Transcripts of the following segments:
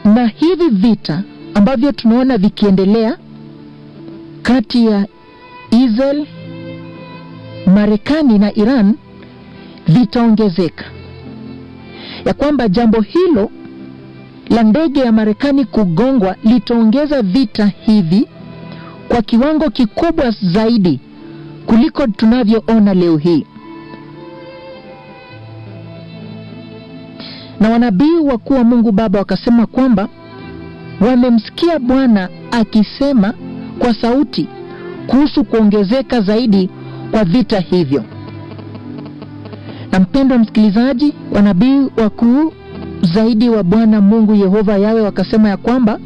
na hivi vita ambavyo tunaona vikiendelea kati ya Israel, Marekani na Iran vitaongezeka, ya kwamba jambo hilo la ndege ya Marekani kugongwa litaongeza vita hivi kwa kiwango kikubwa zaidi kuliko tunavyoona leo hii. Na wanabii wakuu wa Mungu Baba wakasema kwamba wamemsikia Bwana akisema kwa sauti kuhusu kuongezeka zaidi kwa vita hivyo. Na mpendwa msikilizaji, wanabii wakuu zaidi wa Bwana Mungu Yehova Yawe wakasema ya kwamba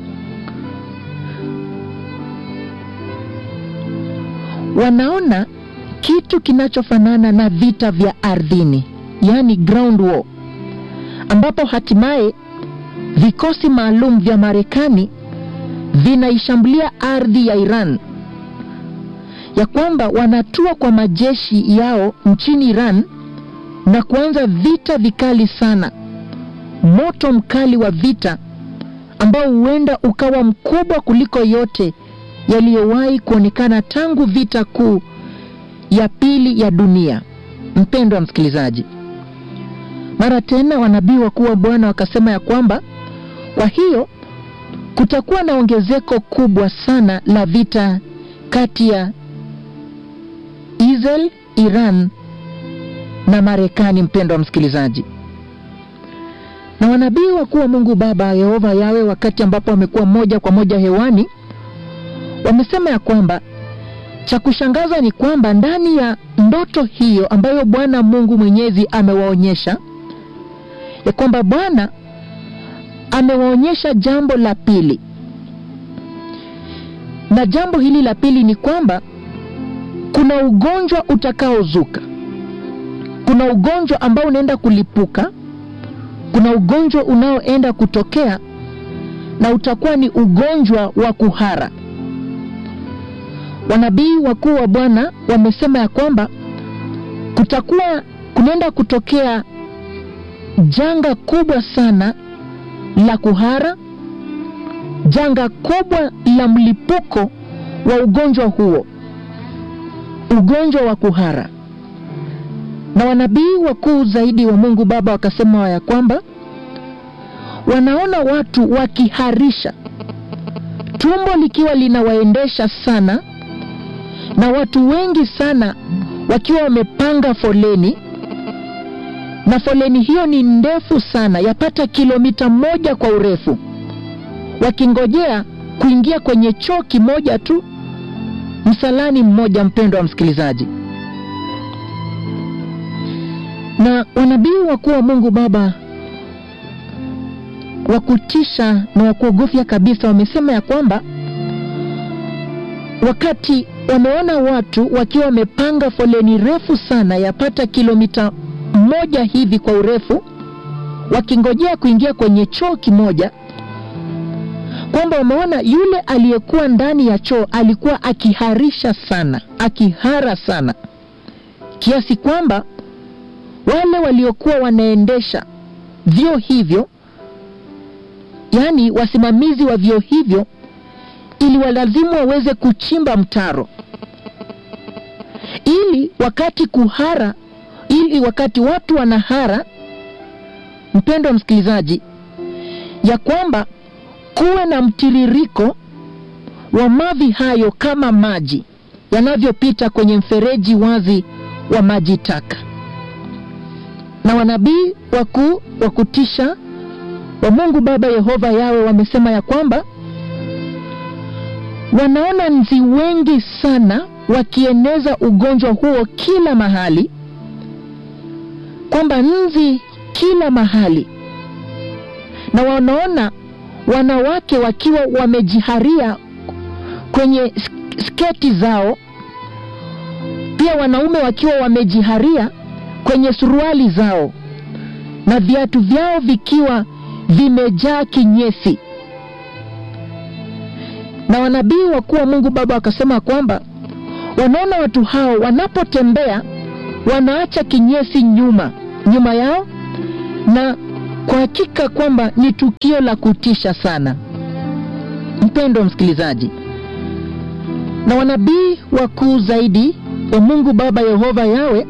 wanaona kitu kinachofanana na vita vya ardhini, yaani ground war, ambapo hatimaye vikosi maalum vya Marekani vinaishambulia ardhi ya Iran, ya kwamba wanatua kwa majeshi yao nchini Iran na kuanza vita vikali sana, moto mkali wa vita ambao huenda ukawa mkubwa kuliko yote yaliyowahi kuonekana tangu vita kuu ya pili ya dunia. Mpendwa msikilizaji, mara tena wanabii wakuu wa Bwana wakasema ya kwamba kwa hiyo kutakuwa na ongezeko kubwa sana la vita kati ya Israel, Iran na Marekani. Mpendwa msikilizaji, na wanabii wakuu wa Mungu Baba Yehova Yawe, wakati ambapo wamekuwa moja kwa moja hewani, wamesema ya kwamba cha kushangaza ni kwamba ndani ya ndoto hiyo ambayo Bwana Mungu Mwenyezi amewaonyesha ya kwamba Bwana amewaonyesha jambo la pili, na jambo hili la pili ni kwamba kuna ugonjwa utakaozuka, kuna ugonjwa ambao unaenda kulipuka, kuna ugonjwa unaoenda kutokea, na utakuwa ni ugonjwa wa kuhara. Wanabii wakuu wa Bwana wamesema ya kwamba kutakuwa kunaenda kutokea janga kubwa sana la kuhara, janga kubwa la mlipuko wa ugonjwa huo, ugonjwa wa kuhara. Na wanabii wakuu zaidi wa Mungu Baba wakasema ya kwamba wanaona watu wakiharisha, tumbo likiwa linawaendesha sana, na watu wengi sana wakiwa wamepanga foleni na foleni hiyo ni ndefu sana, yapata kilomita moja kwa urefu, wakingojea kuingia kwenye choo kimoja tu, msalani mmoja. Mpendwa wa msikilizaji, na wanabii wakuu wa Mungu Baba wa kutisha na wa kuogofya kabisa wamesema ya kwamba wakati wameona watu wakiwa wamepanga foleni refu sana, yapata kilomita moja hivi kwa urefu wakingojea kuingia kwenye choo kimoja, kwamba wameona yule aliyekuwa ndani ya choo alikuwa akiharisha sana, akihara sana kiasi kwamba wale waliokuwa wanaendesha vyoo hivyo, yaani wasimamizi wa vyoo hivyo, ili walazimu waweze kuchimba mtaro ili wakati kuhara ili wakati watu wanahara, mpendwa msikilizaji, ya kwamba kuwe na mtiririko wa mavi hayo kama maji yanavyopita kwenye mfereji wazi wa maji taka. Na wanabii wakuu wa kutisha wa Mungu Baba Yehova Yawe wamesema ya kwamba wanaona nzi wengi sana wakieneza ugonjwa huo kila mahali kwamba nzi kila mahali, na wanaona wanawake wakiwa wamejiharia kwenye sketi zao, pia wanaume wakiwa wamejiharia kwenye suruali zao, na viatu vyao vikiwa vimejaa kinyesi. Na wanabii wakuu wa Mungu Baba wakasema kwamba wanaona watu hao wanapotembea wanaacha kinyesi nyuma nyuma yao, na kwa hakika kwamba ni tukio la kutisha sana, mpendwa msikilizaji, na wanabii wakuu zaidi wa Mungu Baba Yehova Yawe,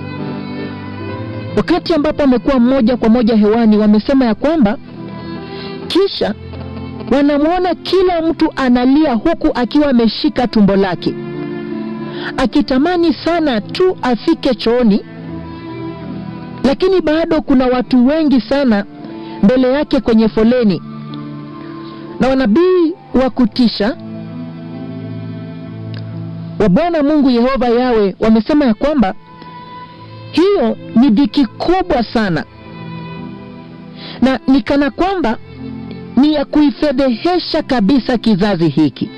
wakati ambapo amekuwa moja kwa moja hewani, wamesema ya kwamba kisha wanamwona kila mtu analia huku akiwa ameshika tumbo lake, akitamani sana tu afike chooni, lakini bado kuna watu wengi sana mbele yake kwenye foleni. Na wanabii wa kutisha wa Bwana Mungu Yehova Yawe wamesema ya kwamba hiyo ni dhiki kubwa sana, na ni kana kwamba ni ya kuifedhehesha kabisa kizazi hiki.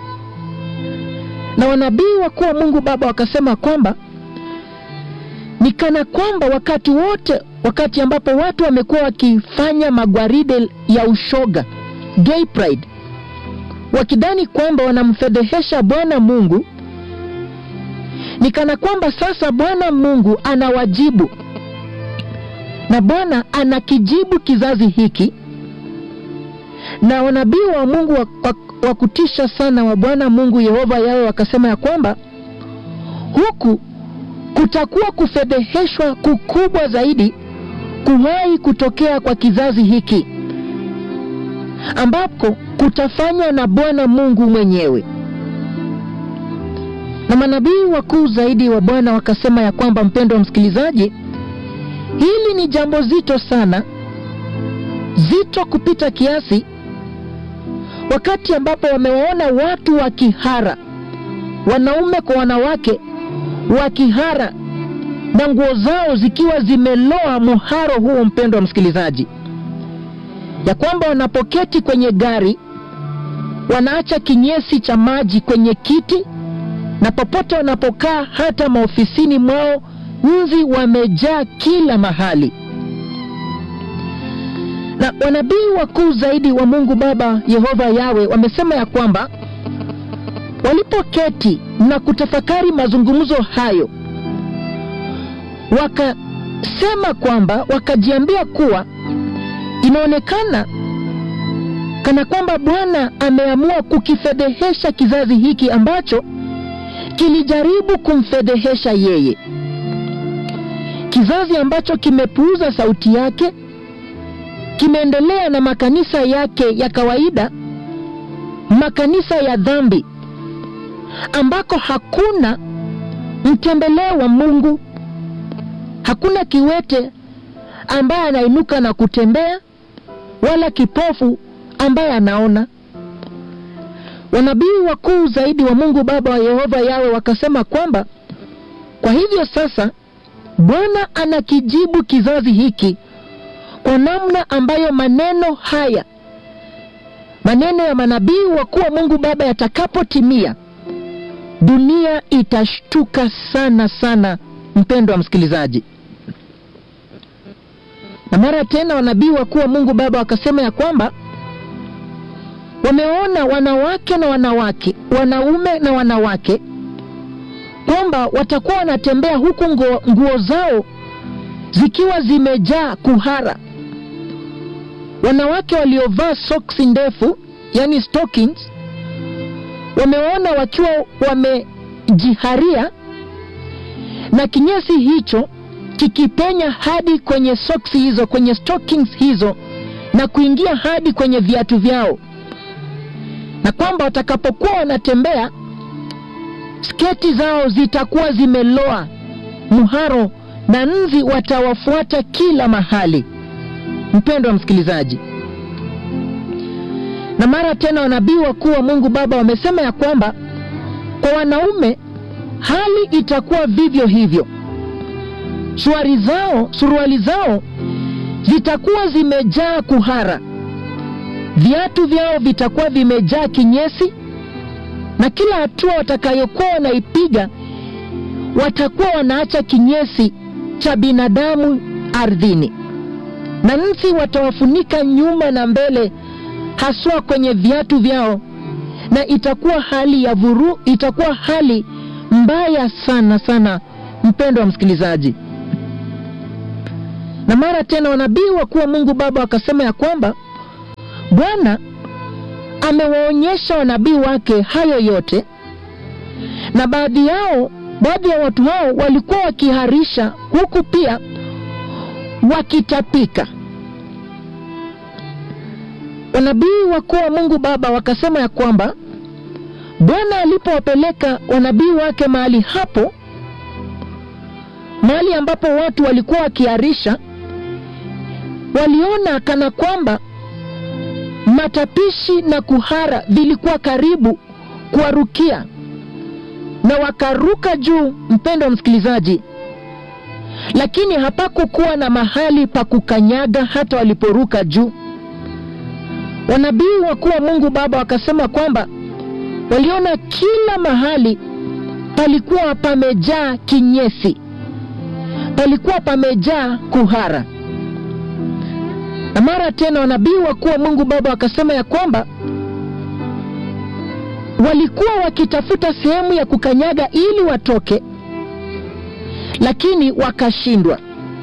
Na wanabii wakuu wa Mungu Baba wakasema kwamba ni kana kwamba wakati wote, wakati ambapo watu wamekuwa wakifanya magwaride ya ushoga, gay pride, wakidhani kwamba wanamfedhehesha Bwana Mungu, ni kana kwamba sasa Bwana Mungu anawajibu na Bwana anakijibu kizazi hiki na wanabii wa Mungu wa, wa, wa kutisha sana wa Bwana Mungu Yehova Yawe wakasema ya kwamba huku kutakuwa kufedheheshwa kukubwa zaidi kuwahi kutokea kwa kizazi hiki, ambapo kutafanywa na Bwana Mungu mwenyewe. Na manabii wakuu zaidi wa Bwana wakasema ya kwamba, mpendo wa msikilizaji, hili ni jambo zito sana, zito kupita kiasi wakati ambapo wamewaona watu wakihara, wanaume kwa wanawake wakihara na nguo zao zikiwa zimeloa muharo huo, mpendo wa msikilizaji, ya kwamba wanapoketi kwenye gari wanaacha kinyesi cha maji kwenye kiti, na popote wanapokaa, hata maofisini mwao, nzi wamejaa kila mahali na wanabii wakuu zaidi wa Mungu Baba Yehova Yawe wamesema ya kwamba walipoketi na kutafakari mazungumzo hayo, wakasema kwamba, wakajiambia kuwa inaonekana kana kwamba Bwana ameamua kukifedhehesha kizazi hiki ambacho kilijaribu kumfedhehesha yeye, kizazi ambacho kimepuuza sauti yake kimeendelea na makanisa yake ya kawaida, makanisa ya dhambi, ambako hakuna mtembeleo wa Mungu, hakuna kiwete ambaye anainuka na kutembea, wala kipofu ambaye anaona. Wanabii wakuu zaidi wa Mungu Baba wa Yehova Yawe wakasema kwamba kwa hivyo sasa Bwana anakijibu kizazi hiki kwa namna ambayo maneno haya maneno ya manabii wakuu wa Mungu Baba yatakapotimia, dunia itashtuka sana sana, mpendo wa msikilizaji. Na mara tena wanabii wakuu wa Mungu Baba wakasema ya kwamba wameona wanawake na wanawake, wanaume na wanawake, kwamba watakuwa wanatembea huku nguo, nguo zao zikiwa zimejaa kuhara wanawake waliovaa soksi ndefu yani stockings, wameona wakiwa wamejiharia na kinyesi hicho kikipenya hadi kwenye soksi hizo, kwenye stockings hizo na kuingia hadi kwenye viatu vyao, na kwamba watakapokuwa wanatembea sketi zao zitakuwa zimeloa muharo na nzi watawafuata kila mahali. Mpendo wa msikilizaji, na mara tena wanabii wakuu wa Mungu Baba wamesema ya kwamba kwa wanaume hali itakuwa vivyo hivyo. Suruali zao, suruali zao zitakuwa zimejaa kuhara, viatu vyao vitakuwa vimejaa kinyesi, na kila hatua watakayokuwa wanaipiga watakuwa wanaacha kinyesi cha binadamu ardhini na nzi watawafunika nyuma na mbele, haswa kwenye viatu vyao, na itakuwa hali ya vuru, itakuwa hali mbaya sana sana, mpendo wa msikilizaji. Na mara tena wanabii wakuu wa Mungu Baba wakasema ya kwamba Bwana amewaonyesha wanabii wake hayo yote, na baadhi yao, baadhi ya watu hao walikuwa wakiharisha huku pia wakitapika. Wanabii wakuu wa Mungu Baba wakasema ya kwamba Bwana alipowapeleka wanabii wake mahali hapo, mahali ambapo watu walikuwa wakiharisha, waliona kana kwamba matapishi na kuhara vilikuwa karibu kuwarukia, na wakaruka juu, mpendo wa msikilizaji, lakini hapakukuwa na mahali pa kukanyaga hata waliporuka juu. Wanabii wakuu wa Mungu Baba wakasema kwamba waliona kila mahali palikuwa pamejaa kinyesi, palikuwa pamejaa kuhara. Na mara tena wanabii wakuu wa Mungu Baba wakasema ya kwamba walikuwa wakitafuta sehemu ya kukanyaga ili watoke, lakini wakashindwa.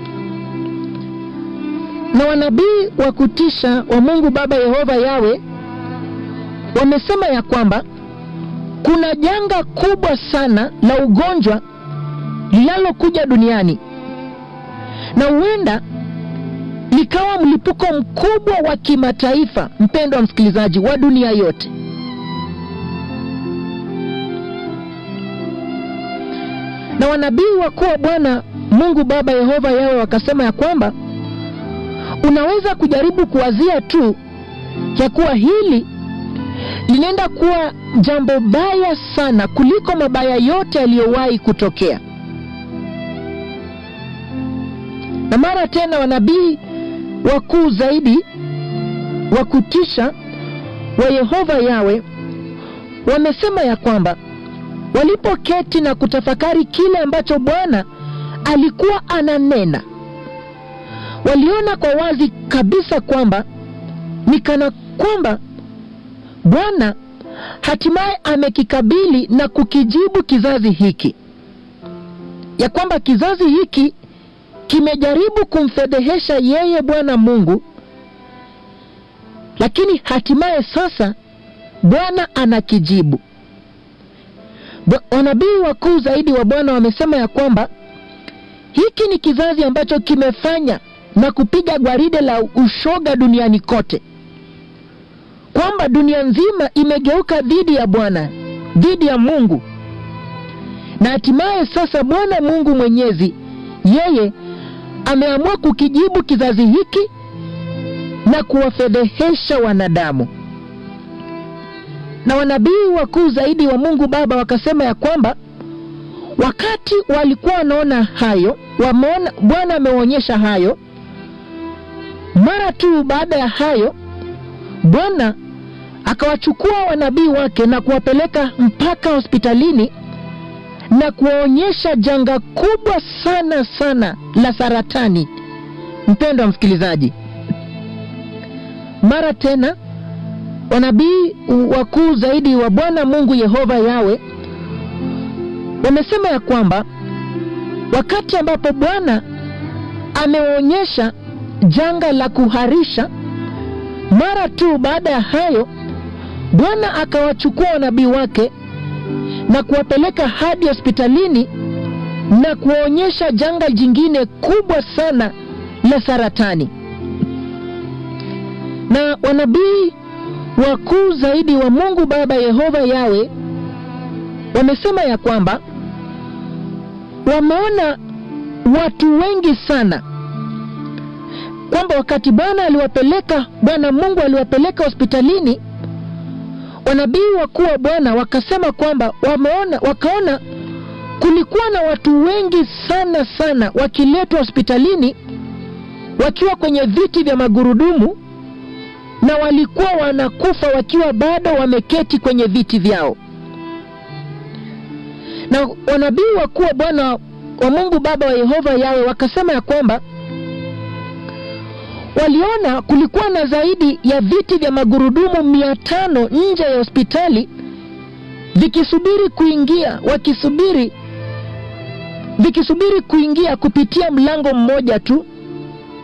Na wanabii wa kutisha wa Mungu Baba Yehova Yawe wamesema ya kwamba kuna janga kubwa sana la ugonjwa linalokuja duniani na huenda likawa mlipuko mkubwa wa kimataifa, mpendo wa msikilizaji, wa dunia yote. Na wanabii wakuu wa Bwana Mungu Baba Yehova Yawe wakasema ya kwamba unaweza kujaribu kuwazia tu ya kuwa hili linaenda kuwa jambo baya sana kuliko mabaya yote yaliyowahi kutokea. Na mara tena wanabii wakuu zaidi wa kutisha wa Yehova Yawe wamesema ya kwamba walipoketi na kutafakari kile ambacho Bwana alikuwa ananena, waliona kwa wazi kabisa kwamba ni kana kwamba Bwana hatimaye amekikabili na kukijibu kizazi hiki, ya kwamba kizazi hiki kimejaribu kumfedhehesha yeye Bwana Mungu, lakini hatimaye sasa Bwana anakijibu. Wanabii wakuu zaidi wa Bwana wamesema ya kwamba hiki ni kizazi ambacho kimefanya na kupiga gwaride la ushoga duniani kote, kwamba dunia nzima imegeuka dhidi ya Bwana, dhidi ya Mungu, na hatimaye sasa Bwana Mungu Mwenyezi yeye ameamua kukijibu kizazi hiki na kuwafedhehesha wanadamu. Na wanabii wakuu zaidi wa Mungu Baba wakasema ya kwamba wakati walikuwa wanaona hayo, wameona Bwana amewaonyesha hayo, mara tu baada ya hayo Bwana akawachukua wanabii wake na kuwapeleka mpaka hospitalini na kuwaonyesha janga kubwa sana sana la saratani. Mpendo wa msikilizaji, mara tena wanabii wakuu zaidi wa Bwana Mungu Yehova Yawe wamesema ya kwamba wakati ambapo Bwana amewaonyesha janga la kuharisha, mara tu baada ya hayo Bwana akawachukua wanabii wake na kuwapeleka hadi hospitalini na kuwaonyesha janga jingine kubwa sana la saratani. Na wanabii wakuu zaidi wa Mungu Baba Yehova Yawe wamesema ya kwamba wameona watu wengi sana, kwamba wakati Bwana aliwapeleka, Bwana Mungu aliwapeleka hospitalini wanabii wakuu wa Bwana wakasema kwamba wameona, wakaona kulikuwa na watu wengi sana sana wakiletwa hospitalini wakiwa kwenye viti vya magurudumu na walikuwa wanakufa wakiwa bado wameketi kwenye viti vyao. Na wanabii wakuu wa Bwana wa Mungu Baba wa Yehova Yawe wakasema ya kwamba waliona kulikuwa na zaidi ya viti vya magurudumu mia tano nje ya hospitali vikisubiri kuingia, wakisubiri vikisubiri kuingia kupitia mlango mmoja tu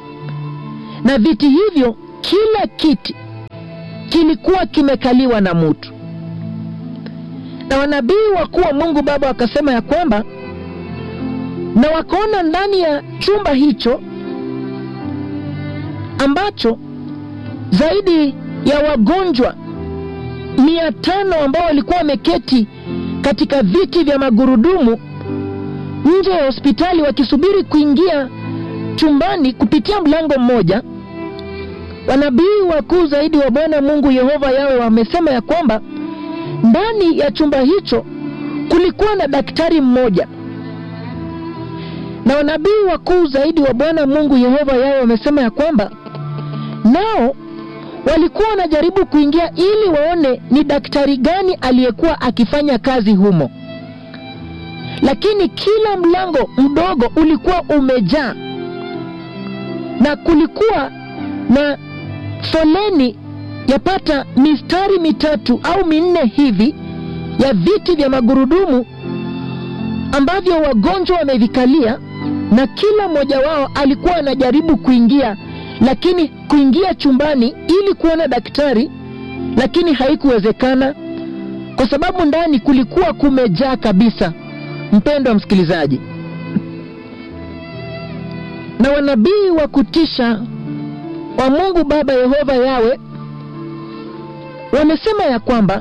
na viti hivyo, kila kiti kilikuwa kimekaliwa na mtu. Na wanabii wakuu wa Mungu Baba wakasema ya kwamba, na wakaona ndani ya chumba hicho ambacho zaidi ya wagonjwa mia tano ambao walikuwa wameketi katika viti vya magurudumu nje ya hospitali wakisubiri kuingia chumbani kupitia mlango mmoja. Wanabii wakuu zaidi wa Bwana Mungu Yehova Yawe wamesema ya kwamba ndani ya chumba hicho kulikuwa na daktari mmoja, na wanabii wakuu zaidi wa Bwana Mungu Yehova Yawe wamesema ya kwamba nao walikuwa wanajaribu kuingia ili waone ni daktari gani aliyekuwa akifanya kazi humo, lakini kila mlango mdogo ulikuwa umejaa na kulikuwa na foleni yapata mistari mitatu au minne hivi ya viti vya magurudumu ambavyo wagonjwa wamevikalia, na kila mmoja wao alikuwa anajaribu kuingia lakini kuingia chumbani ili kuona daktari, lakini haikuwezekana kwa sababu ndani kulikuwa kumejaa kabisa. Mpendwa msikilizaji, na wanabii wa kutisha wa Mungu Baba Yehova Yawe wamesema ya kwamba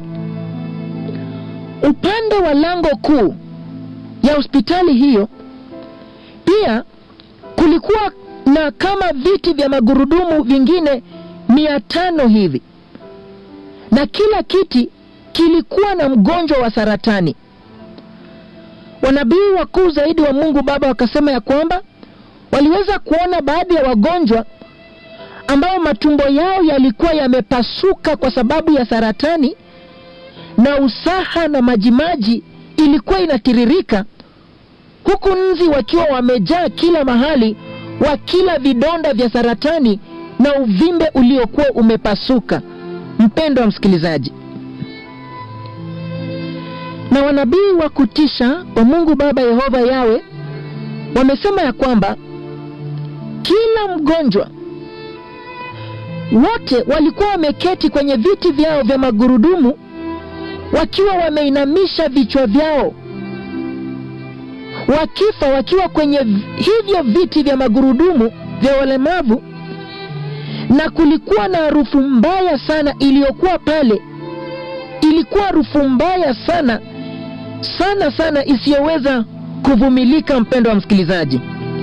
upande wa lango kuu ya hospitali hiyo pia kulikuwa na kama viti vya magurudumu vingine mia tano hivi, na kila kiti kilikuwa na mgonjwa wa saratani. Wanabii wakuu zaidi wa Mungu Baba wakasema ya kwamba waliweza kuona baadhi ya wagonjwa ambao matumbo yao yalikuwa yamepasuka kwa sababu ya saratani, na usaha na majimaji ilikuwa inatiririka, huku nzi wakiwa wamejaa kila mahali wa kila vidonda vya saratani na uvimbe uliokuwa umepasuka. Mpendo wa msikilizaji, na wanabii wa kutisha wa Mungu Baba Yehova Yawe wamesema ya kwamba kila mgonjwa wote walikuwa wameketi kwenye viti vyao vya magurudumu wakiwa wameinamisha vichwa vyao wakifa wakiwa kwenye hivyo viti vya magurudumu vya walemavu, na kulikuwa na harufu mbaya sana iliyokuwa pale. Ilikuwa harufu mbaya sana sana sana isiyoweza kuvumilika, mpendo wa msikilizaji.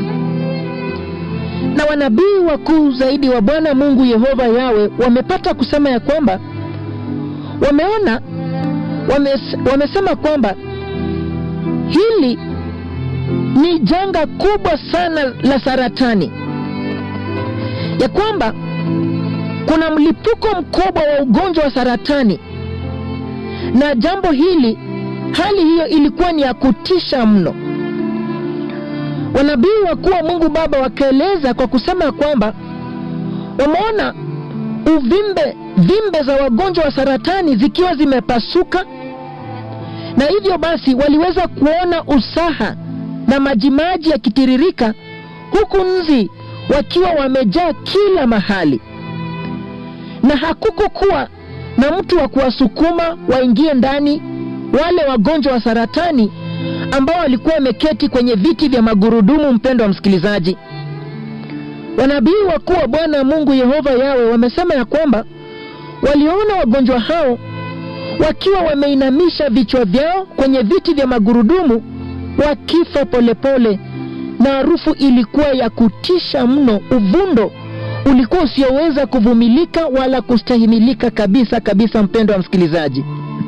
Na wanabii wakuu zaidi wa Bwana Mungu Yehova Yawe wamepata kusema ya kwamba wameona, wames, wamesema kwamba hili ni janga kubwa sana la saratani, ya kwamba kuna mlipuko mkubwa wa ugonjwa wa saratani, na jambo hili, hali hiyo ilikuwa ni ya kutisha mno. Wanabii wakuu wa Mungu Baba wakaeleza kwa kusema kwamba wameona uvimbe, vimbe za wagonjwa wa saratani zikiwa zimepasuka, na hivyo basi waliweza kuona usaha na majimaji yakitiririka huku nzi wakiwa wamejaa kila mahali, na hakukukuwa na mtu wa kuwasukuma waingie ndani wale wagonjwa wa saratani ambao walikuwa wameketi kwenye viti vya magurudumu. Mpendo wa msikilizaji, wanabii wakuu wa Bwana Mungu Yehova Yawe wamesema ya kwamba waliona wagonjwa hao wakiwa wameinamisha vichwa vyao kwenye viti vya magurudumu wakifa polepole, na harufu ilikuwa ya kutisha mno. Uvundo ulikuwa usioweza kuvumilika wala kustahimilika kabisa kabisa, mpendo wa msikilizaji.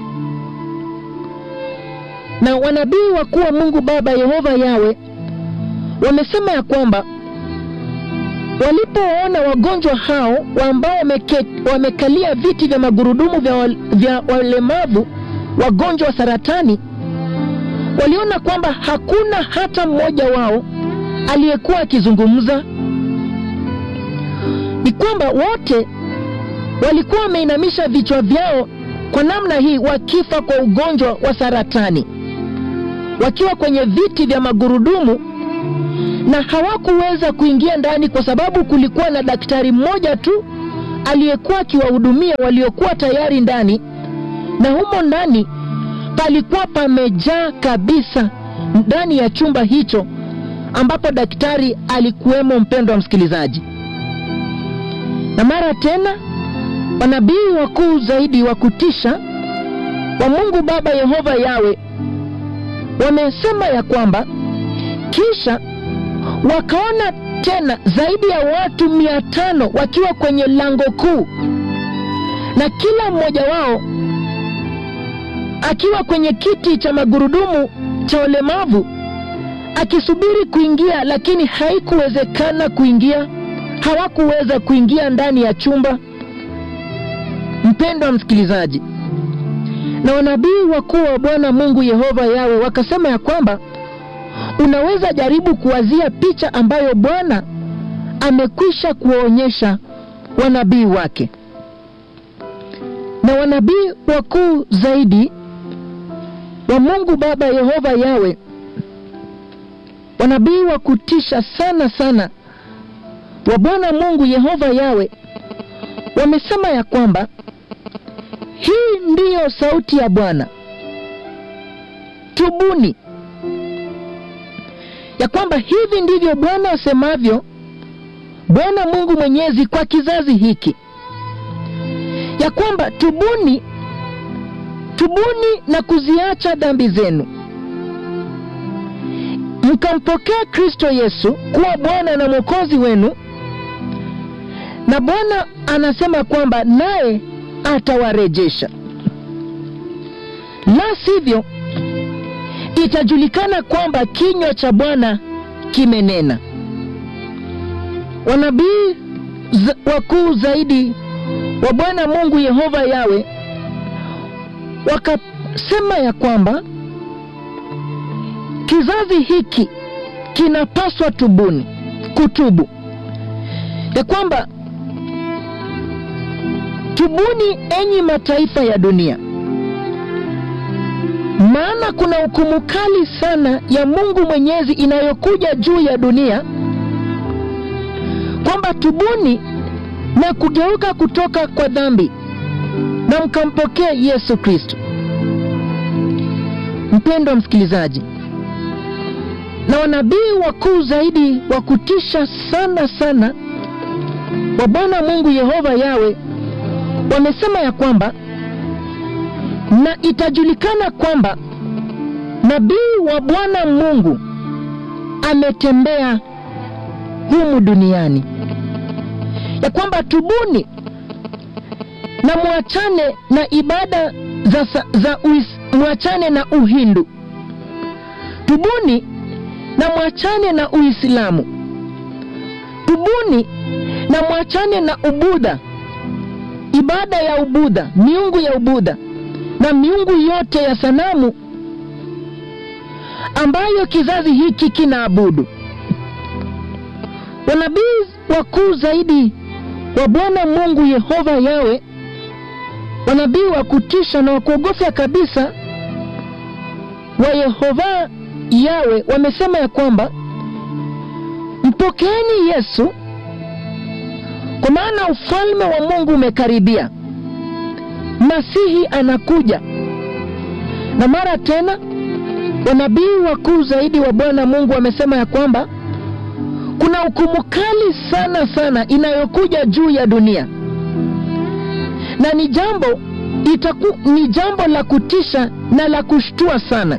Na wanabii wakuu wa Mungu Baba Yehova Yawe wamesema ya kwamba walipoona wagonjwa hao ambao wamekalia viti vya magurudumu vya, wal, vya walemavu wagonjwa wa saratani waliona kwamba hakuna hata mmoja wao aliyekuwa akizungumza. Ni kwamba wote walikuwa wameinamisha vichwa vyao kwa namna hii, wakifa kwa ugonjwa wa saratani, wakiwa kwenye viti vya magurudumu, na hawakuweza kuingia ndani kwa sababu kulikuwa na daktari mmoja tu aliyekuwa akiwahudumia waliokuwa tayari ndani, na humo ndani palikuwa pamejaa kabisa ndani ya chumba hicho ambapo daktari alikuwemo. Mpendo wa msikilizaji, na mara tena wanabii wakuu zaidi wa kutisha wa Mungu Baba Yehova Yawe wamesema ya kwamba kisha wakaona tena zaidi ya watu mia tano wakiwa kwenye lango kuu, na kila mmoja wao akiwa kwenye kiti cha magurudumu cha ulemavu akisubiri kuingia, lakini haikuwezekana kuingia. Hawakuweza kuingia ndani ya chumba. Mpendo wa msikilizaji, na wanabii wakuu wa Bwana Mungu Yehova Yawe wakasema ya kwamba unaweza jaribu kuwazia picha ambayo Bwana amekwisha kuwaonyesha wanabii wake, na wanabii wakuu zaidi wa Mungu Baba Yehova Yawe, wanabii wa kutisha sana sana wa Bwana Mungu Yehova Yawe wamesema ya kwamba hii ndiyo sauti ya Bwana, tubuni, ya kwamba hivi ndivyo Bwana asemavyo, Bwana Mungu Mwenyezi kwa kizazi hiki, ya kwamba tubuni, tubuni na kuziacha dhambi zenu, mkampokea Kristo Yesu kuwa Bwana na Mwokozi wenu, na Bwana anasema kwamba naye atawarejesha, la sivyo itajulikana kwamba kinywa cha Bwana kimenena. Wanabii wakuu zaidi wa Bwana Mungu Yehova Yawe wakasema ya kwamba kizazi hiki kinapaswa tubuni, kutubu, ya kwamba tubuni, enyi mataifa ya dunia, maana kuna hukumu kali sana ya Mungu Mwenyezi inayokuja juu ya dunia, kwamba tubuni na kugeuka kutoka kwa dhambi na mkampokea Yesu Kristo. Mpendwa msikilizaji, na wanabii wakuu zaidi wa kutisha sana sana wa Bwana Mungu Yehova Yawe wamesema ya kwamba na itajulikana kwamba nabii wa Bwana Mungu ametembea humu duniani, ya kwamba tubuni na mwachane na ibada za, za uis, mwachane na Uhindu, tubuni na mwachane na Uislamu, tubuni na mwachane na Ubudha, ibada ya Ubudha, miungu ya Ubudha na miungu yote ya sanamu ambayo kizazi hiki kinaabudu. Wanabii wakuu zaidi wa Bwana Mungu Yehova Yawe, wanabii wa kutisha na wa kuogofya kabisa wa Yehova Yawe wamesema ya kwamba mpokeeni Yesu, kwa maana ufalme wa Mungu umekaribia. Masihi anakuja. Na mara tena wanabii wakuu zaidi wa Bwana Mungu wamesema ya kwamba kuna hukumu kali sana sana inayokuja juu ya dunia, na ni jambo itaku, ni jambo la kutisha na la kushtua sana.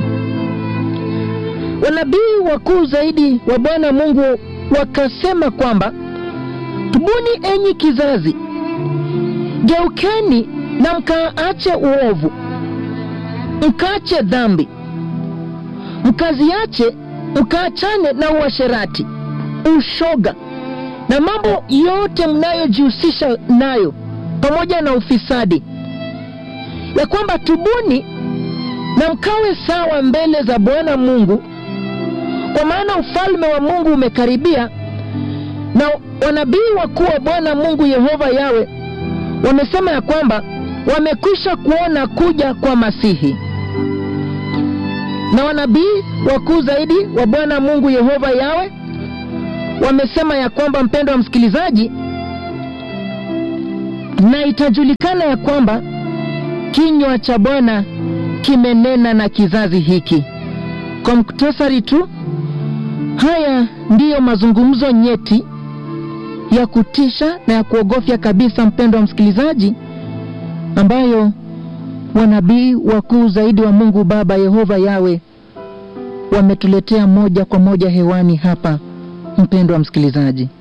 Wanabii wakuu zaidi wa Bwana Mungu wakasema kwamba tubuni, enyi kizazi, geukeni na mkaache uovu, mkaache dhambi, mkaziache, mkaachane na uasherati, ushoga na mambo yote mnayojihusisha nayo, pamoja na ufisadi, ya kwamba tubuni na mkawe sawa mbele za Bwana Mungu, kwa maana ufalme wa Mungu umekaribia. Na wanabii wakuu wa Bwana Mungu Yehova Yawe wamesema ya kwamba wamekwisha kuona kuja kwa Masihi. na wanabii wakuu zaidi wa Bwana Mungu Yehova Yawe wamesema ya kwamba, mpendo wa msikilizaji, na itajulikana ya kwamba kinywa cha Bwana kimenena na kizazi hiki. Kwa muktasari tu, haya ndiyo mazungumzo nyeti ya kutisha na ya kuogofya kabisa, mpendo wa msikilizaji, ambayo wanabii wakuu zaidi wa Mungu Baba Yehova Yawe wametuletea moja kwa moja hewani hapa, mpendo wa msikilizaji.